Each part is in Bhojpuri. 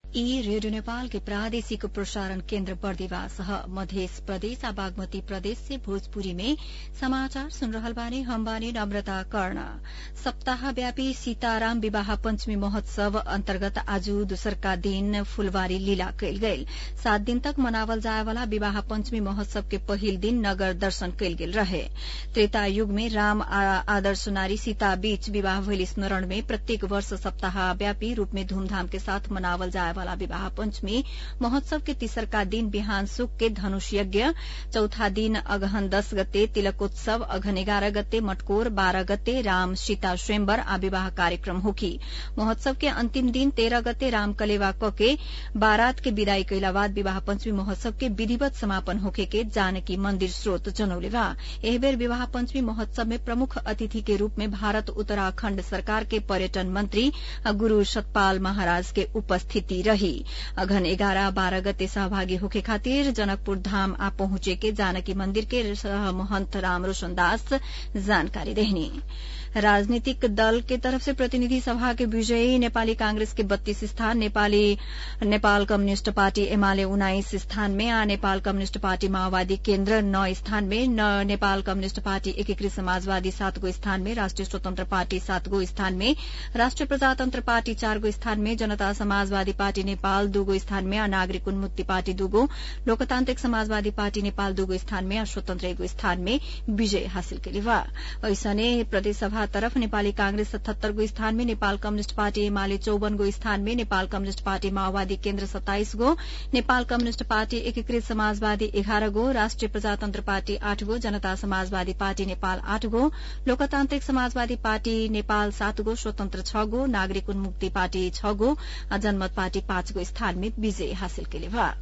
ई रेडियो नेपाल के प्रादेशिक प्रसारण केन्द्र बर्दिवास ह मध्य प्रदेश आ बागमती प्रदेश से भोजपुरी में समाचार सुन रहल बानी हम बानी नम्रता कर्ण सप्ताहव्यापी सीताराम विवाह पञ्चमी महोत्सव अन्तर्गत आज दोसरका दिन फूलबारी लीला कयल गेल सात दिन तक मनावल जाय वाला विवाह पञ्चमी महोत्सव के पहिल दिन नगर दर्शन कयल गेल रहे त्रेता युग में राम आ आदर्श नारी सीता बीच विवाह भइल स्मरण में प्रत्येक वर्ष सप्ताहव्यापी रूप में धूमधाम के साथ मनावल जाय वाला विवाह पञ्चमी महोत्सव के तीसरका दिन बिहान सुक के धनुष यज्ञ चौथा दिन अगहन दस गते तिलकोत्सव अघन एघार गते मटकोर बाह्र गते राम सीता स्वयंवर आ विवाह कार्यक्रम होखी महोत्सव के अंतिम दिन तेह्र गते राम कलेवा कके बारात के विदाई कैला बाद विवाह पञ्चमी महोत्सव के विधिवत समापन होखे के जानकी मन्दिर स्रोत जनौले बा एहि बेर विवाह पञ्चमी महोत्सव में प्रमुख अतिथि के रूप में भारत उत्तराखण्ड सरकार के पर्यटन मंत्री गुरू सतपाल महाराज के उपस्थिति रही अघन एघार बाह्र गते सहभागी होखे खातिर जनकपुर धाम आ पहुंचे के जानकी मंदिर के महंत राम रोशन दास जानकारी देहनी राजनीतिक दल के तरफ से प्रतिनिधि सभा के विजयी नेपाली कांग्रेस के बत्तीस स्थान नेपाली नेपाल कम्युनिष्ट पार्टी एमाले उन्नाइस स्थान में आ नेपाल कम्युनिष्ट पार्टी माओवादी केन्द्र नौ स्थान में नेपाल कम्युनिष्ट पार्टी एकीकृत समाजवादी सातगो स्थान में राष्ट्रिय स्वतन्त्र पार्टी सातगो स्थान में राष्ट्रिय प्रजातन्त्र पार्टी चारगो स्थान में जनता समाजवादी पार्टी नेपाल दूगो स्थान में आ नागरिक उन्मुक्ति पार्टी दूगो लोकतान्त्रिक समाजवादी पार्टी नेपाल दूगो स्थान में आ स्वतन्त्र एगो स्थान में विजय हासिल केले बा ऐसने प्रदेशसभा तरफ नेपाली कांग्रेस सतहत्तर गो स्थान में नेपाल कम्युनिष्ट पार्टी एमाले चौवन गो स्थान में नेपाल कम्युनिष्ट पार्टी माओवादी केन्द्र सत्ताइस गो नेपाल कम्युनिष्ट पार्टी एकीकृत समाजवादी एघार गो राष्ट्रिय प्रजातन्त्र पार्टी आठ गो जनता समाजवादी पार्टी नेपाल आठ गो लोकतान्त्रिक समाजवादी पार्टी नेपाल सात गो स्वतन्त्र छ गो नागरिक उन्मुक्ति पार्टी छ गो जनमत पार्टी पाँच गो स्थान में विजय हासिल केले बा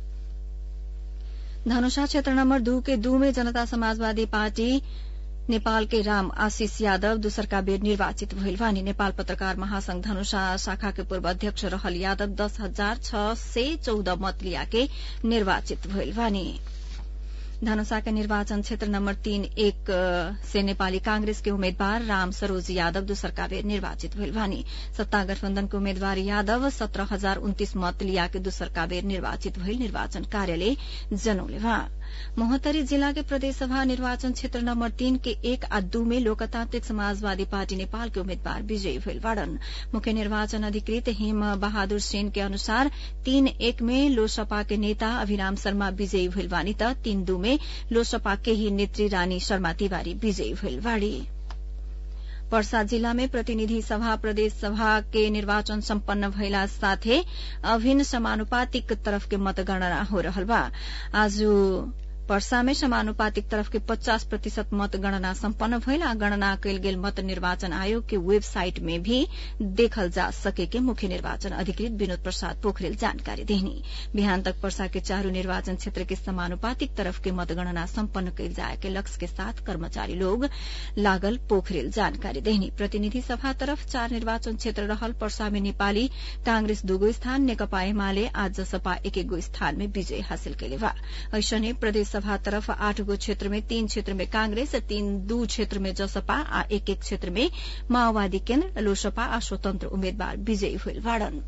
धनुषा क्षेत्र नम्बर दू के दू में जनता समाजवादी पार्टी नेपाल के राम आशिष यादव दूसरका बेर निर्वाचित भइल बानी नेपाल पत्रकार महासंघ धनुषा शाखा के पूर्व अध्यक्ष रहल यादव दस हजार छ सय चौध मत लियाके निर्वाचित भइल बानी धनुषा के निर्वाचन क्षेत्र नम्बर तीन एक से नेपाली कांग्रेस के उम्मेद्वार राम सरोज यादव दूसरका बेर निर्वाचित भइल बानी सत्ता गठबन्धन के उम्मेद्वार यादव सत्रह हजार उन्तीस मत लियाके दूसरका बेर निर्वाचित भइल निर्वाचन कार्यालय जनौले बा मोहतरी जिला के प्रदेशसभा निर्वाचन क्षेत्र नम्बर तीन के एक आ दू में लोकतान्त्रिक समाजवादी पार्टी नेपाल के उम्मेद्वार विजयी भइल बाड़न मुख्य निर्वाचन अधिकृत हेम बहादुर सेन के अनुसार तीन एक में लोसपा के नेता अभिराम शर्मा विजयी भइल बानी त तीन दू में लोसपा के ही नेत्री रानी शर्मा तिवारी विजयी भइल बाड़ी पर्सा जिल्ला में प्रतिनिधि सभा प्रदेश सभा के निर्वाचन सम्पन्न भइला साथै अभिन्न समानुपातिक तरफ के मतगणना हो रहल बा आज पर्सा में समानुपातिक तरफ के 50 प्रतिशत मत गणना सम्पन्न भइल आ गणना कयल गेल मत निर्वाचन आयोग के वेबसाइट में भी देखल जा सके के मुख्य निर्वाचन अधिकृत विनोद प्रसाद पोखरेल जानकारी देहनी बिहान तक पर्सा के चारू निर्वाचन क्षेत्र के समानुपातिक तरफ के मतगणना सम्पन्न कयल जाए के लक्ष्य के साथ कर्मचारी लोग लागल पोखरेल जानकारी देहनी प्रतिनिधि सभा तरफ चार निर्वाचन क्षेत्र रहल पर्सा में नेपाली कांग्रेस दूगो स्थान नेकपा एमाले आ जसपा एक एक गो स्थान में विजय हासिल केले बा ऐसने प्रदेश सभा तरफ आठ गो क्षेत्र में तीन क्षेत्र में कांग्रेस तीन दू क्षेत्र में जसपा आ एक एक क्षेत्र में माओवादी केन्द्र लोसपा आ स्वतन्त्र उम्मेद्वार विजयी हुइल बाड़न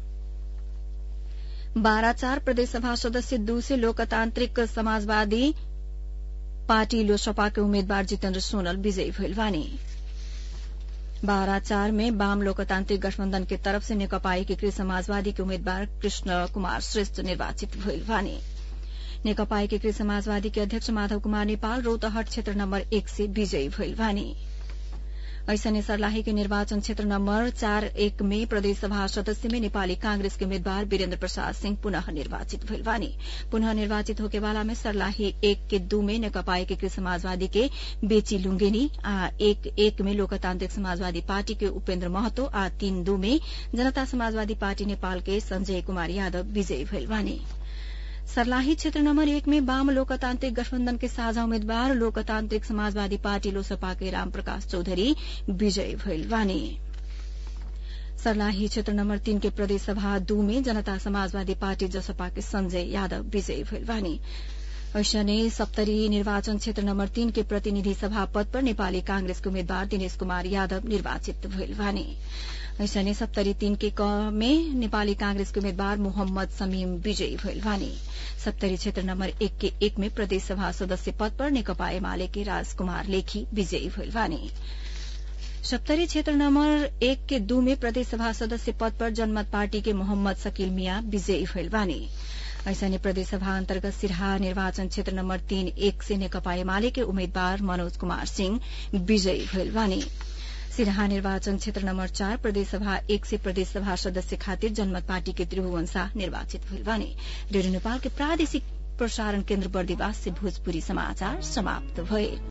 बाह्र चार प्रदेशसभा सदस्य दू से लोकतान्त्रिक समाजवादी पार्टी लोसपा के उम्मेद्वार जितेन्द्र सोनल विजयी भइल बानी बाह्र चार में वाम लोकतान्त्रिक गठबन्धन के तरफ से नेकपा एकीकृत समाजवादी के उम्मेद्वार कृष्ण कुमार श्रेष्ठ निर्वाचित भइल बानी नेकपा एकीकृत समाजवादी के अध्यक्ष माधव कुमार नेपाल रौतहट क्षेत्र नम्बर एक से विजयी भइल बानी ऐसने सर्लाही के निर्वाचन क्षेत्र नम्बर चार एक में प्रदेशसभा सदस्य में नेपाली कांग्रेस के उम्मेद्वार वीरेन्द्र प्रसाद सिंह पुनः निर्वाचित भइल बानी पुनः निर्वाचित होकेवाला में सर्लाही एक के दू में नेकपा एकीकृत समाजवादी के बेची लुंगेनी आ एक एक में लोकतान्त्रिक समाजवादी पार्टी के उपेन्द्र महतो आ तीन दू में जनता समाजवादी पार्टी नेपाल के संजय कुमार यादव विजयी भइल बानी सर्लाही क्षेत्र नम्बर एक में वाम लोकतान्त्रिक गठबन्धन के साझा उम्मेद्वार लोकतान्त्रिक समाजवादी पार्टी लोसपा के रामप्रकाश चौधरी विजयी भइल बानी सर्लाही क्षेत्र नम्बर तीन के प्रदेश सभा दू में जनता समाजवादी पार्टी जसपा के संजय यादव विजयी भइल बानी ऐसने सप्तरी निर्वाचन क्षेत्र नम्बर तीन के प्रतिनिधि सभा पद पर नेपाली कांग्रेसके उम्मेद्वार दिनेश कुमार यादव निर्वाचित भइल बानी ऐसने सप्तरी तीन के क में नेपाली कांग्रेसके उम्मेद्वार मोहम्मद समीम विजयी भइल बानी सप्तरी क्षेत्र नम्बर एक के एक में प्रदेश सभा सदस्य पद पर नेकपा एमाले के राजकुमार लेखी विजयी भइल बानी सप्तरी क्षेत्र नम्बर एक के दू में प्रदेश सभा सदस्य पद पर जनमत पार्टी के मोहम्मद शकील मिया विजयी भइल बानी ऐसने प्रदेश सभा अन्तर्गत सिरहा निर्वाचन क्षेत्र नम्बर तीन एक से नेकपा एमाले के उम्मेद्वार मनोज कुमार सिंह विजयी भइल बानी सिरहा निर्वाचन क्षेत्र नम्बर चार प्रदेश सभा एक से प्रदेश सभा सदस्य खातिर जनमत पार्टी के त्रिभुवन शाह निर्वाचित भइल बानी रेडियो नेपाल के प्रादेशिक प्रसारण केन्द्र बर्दिवास से भोजपुरी समाचार समाप्त भए